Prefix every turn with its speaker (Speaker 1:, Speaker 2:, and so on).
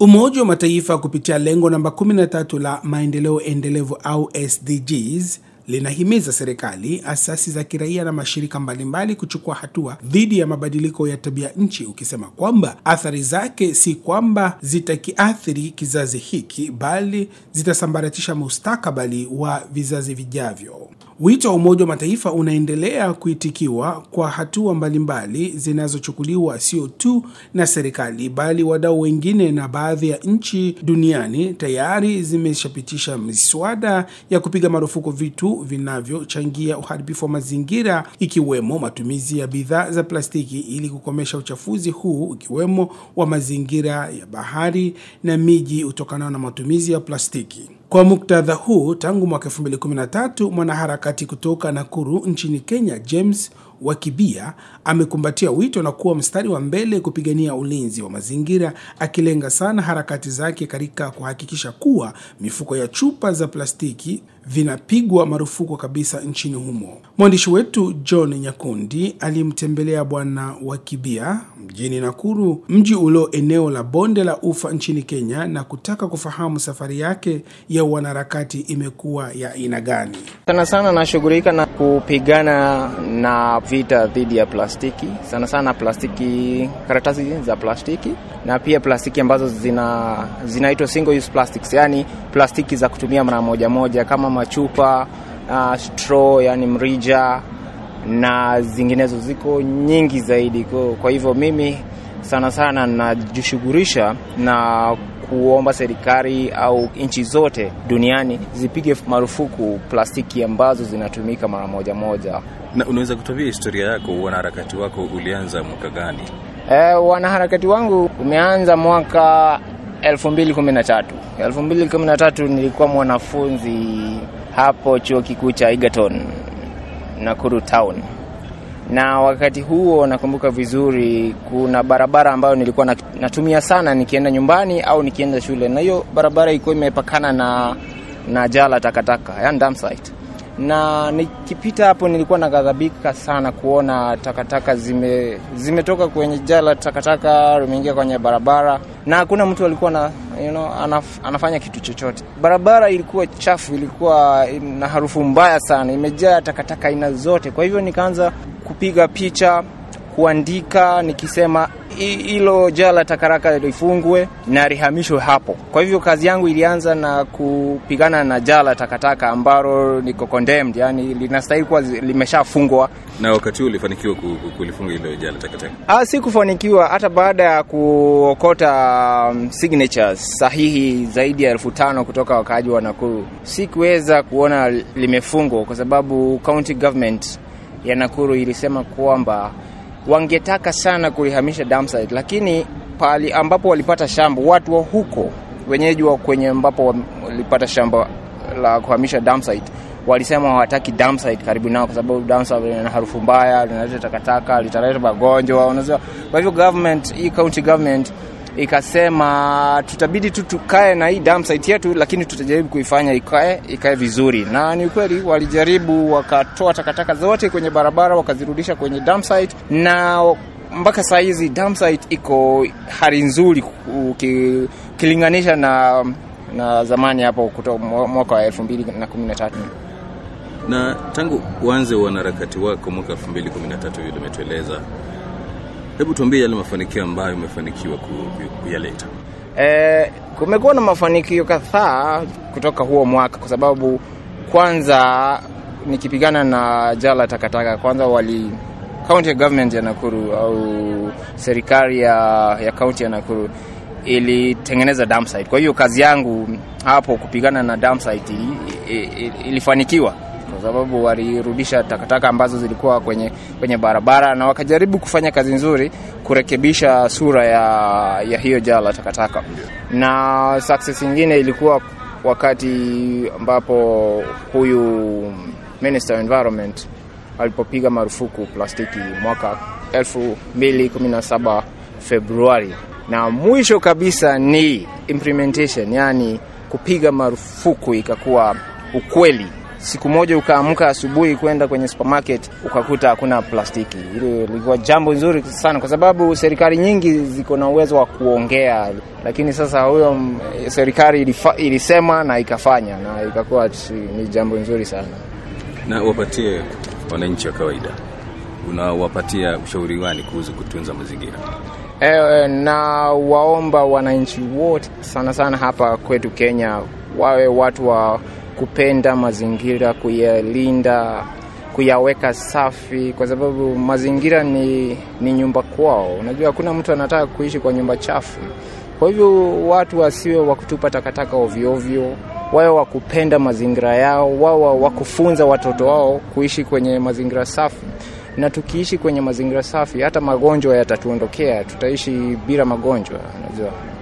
Speaker 1: Umoja wa Mataifa kupitia lengo namba 13 la maendeleo endelevu au SDGs linahimiza serikali, asasi za kiraia na mashirika mbalimbali kuchukua hatua dhidi ya mabadiliko ya tabia nchi, ukisema kwamba athari zake si kwamba zitakiathiri kizazi hiki, bali zitasambaratisha mustakabali wa vizazi vijavyo. Wito wa Umoja wa Mataifa unaendelea kuitikiwa kwa hatua mbalimbali zinazochukuliwa sio tu na serikali bali wadau wengine, na baadhi ya nchi duniani tayari zimeshapitisha miswada ya kupiga marufuku vitu vinavyochangia uharibifu wa mazingira, ikiwemo matumizi ya bidhaa za plastiki ili kukomesha uchafuzi huu, ikiwemo wa mazingira ya bahari na miji utokanao na matumizi ya plastiki. Kwa muktadha huu, tangu mwaka 2013 mwanaharakati kutoka Nakuru nchini Kenya, James Wakibia amekumbatia wito na kuwa mstari wa mbele kupigania ulinzi wa mazingira, akilenga sana harakati zake katika kuhakikisha kuwa mifuko ya chupa za plastiki vinapigwa marufuku kabisa nchini humo. Mwandishi wetu John Nyakundi alimtembelea Bwana Wakibia mjini Nakuru, mji ulio eneo la bonde la ufa nchini Kenya, na kutaka kufahamu safari yake ya wanaharakati imekuwa ya aina gani.
Speaker 2: Sana sana nashughulika na kupigana na vita dhidi ya plastiki, sana sana plastiki, karatasi za plastiki na pia plastiki ambazo zina zinaitwa single use plastics, yani plastiki za kutumia mara moja moja kama machupa, uh, straw, yani mrija na zinginezo, ziko nyingi zaidi. Kwa hivyo mimi sana sana najishughulisha na kuomba serikali au nchi zote duniani zipige marufuku plastiki ambazo zinatumika mara moja moja.
Speaker 3: Na unaweza kutuambia historia yako, wanaharakati wako ulianza mwaka gani?
Speaker 2: E, wanaharakati wangu umeanza mwaka 2013. 2013 nilikuwa mwanafunzi hapo chuo kikuu cha Egerton Nakuru town, na wakati huo nakumbuka vizuri, kuna barabara ambayo nilikuwa natumia sana nikienda nyumbani au nikienda shule, na hiyo barabara ilikuwa imepakana na, na jala takataka, yani dump site na nikipita hapo nilikuwa naghadhabika sana kuona takataka zime zimetoka kwenye jala takataka limeingia kwenye barabara na hakuna mtu alikuwa na, you know, anaf, anafanya kitu chochote. Barabara ilikuwa chafu, ilikuwa na harufu mbaya sana, imejaa takataka aina zote. Kwa hivyo nikaanza kupiga picha kuandika nikisema hilo jala takaraka lifungwe na lihamishwe hapo. Kwa hivyo kazi yangu ilianza na kupigana na jala takataka ambalo liko condemned, yani linastahili kuwa limeshafungwa.
Speaker 3: Na wakati huo ulifanikiwa kulifunga hilo jala takataka?
Speaker 2: Ah, si kufanikiwa. Hata baada ya kuokota um, signatures sahihi zaidi ya elfu tano kutoka wakaaji wa Nakuru, sikuweza kuona limefungwa kwa sababu county government ya Nakuru ilisema kwamba wangetaka sana kulihamisha dump site, lakini pali ambapo walipata shamba, watu wa huko wenyeji wa kwenye ambapo walipata shamba la kuhamisha dump site walisema hawataki dump site karibu nao, kwa sababu dump site lina harufu mbaya, linaleta takataka, litaleta magonjwa, unajua. Kwa hivyo government, hii county government ikasema tutabidi tu tukae na hii dump site yetu, lakini tutajaribu kuifanya ikae ikae vizuri. Na ni ukweli wakajaribu, wakatoa takataka zote kwenye barabara wakazirudisha kwenye dump site, na mpaka saa hizi dump site iko hali nzuri ukilinganisha na na zamani hapo kutoka mwaka wa 2013
Speaker 3: na tangu uanze wanaharakati wako mwaka 2013 vile umetueleza Hebu tuambie yale mafanikio ambayo umefanikiwa kuyaleta.
Speaker 2: E, kumekuwa na mafanikio kadhaa kutoka huo mwaka, kwa sababu kwanza nikipigana na jala takataka, kwanza wali county government ya Nakuru au serikali ya, ya county ya Nakuru ilitengeneza dump site. Kwa hiyo kazi yangu hapo kupigana na dump site ilifanikiwa kwa sababu walirudisha takataka ambazo zilikuwa kwenye, kwenye barabara na wakajaribu kufanya kazi nzuri kurekebisha sura ya, ya hiyo jala takataka. Na success nyingine ilikuwa wakati ambapo huyu Minister of Environment alipopiga marufuku plastiki mwaka 2017 Februari, na mwisho kabisa ni implementation, yani kupiga marufuku ikakuwa ukweli siku moja ukaamka asubuhi kwenda kwenye supermarket ukakuta hakuna plastiki. Hilo lilikuwa jambo nzuri sana, kwa sababu serikali nyingi ziko na uwezo wa kuongea, lakini sasa huyo serikali ilifa, ilisema na ikafanya na ikakuwa ni jambo nzuri sana.
Speaker 3: Na wapatie wananchi wa kawaida, unawapatia ushauri gani kuhusu kutunza mazingira?
Speaker 2: E, na waomba wananchi wote sana sana hapa kwetu Kenya wawe watu wa kupenda mazingira, kuyalinda, kuyaweka safi, kwa sababu mazingira ni, ni nyumba kwao. Unajua hakuna mtu anataka kuishi kwa nyumba chafu. Kwa hivyo watu wasiwe wa kutupa takataka ovyo ovyo, wawe wa kupenda mazingira yao, wawe wa kufunza watoto wao kuishi kwenye mazingira safi na tukiishi kwenye mazingira safi, hata magonjwa yatatuondokea, tutaishi bila magonjwa, unajua.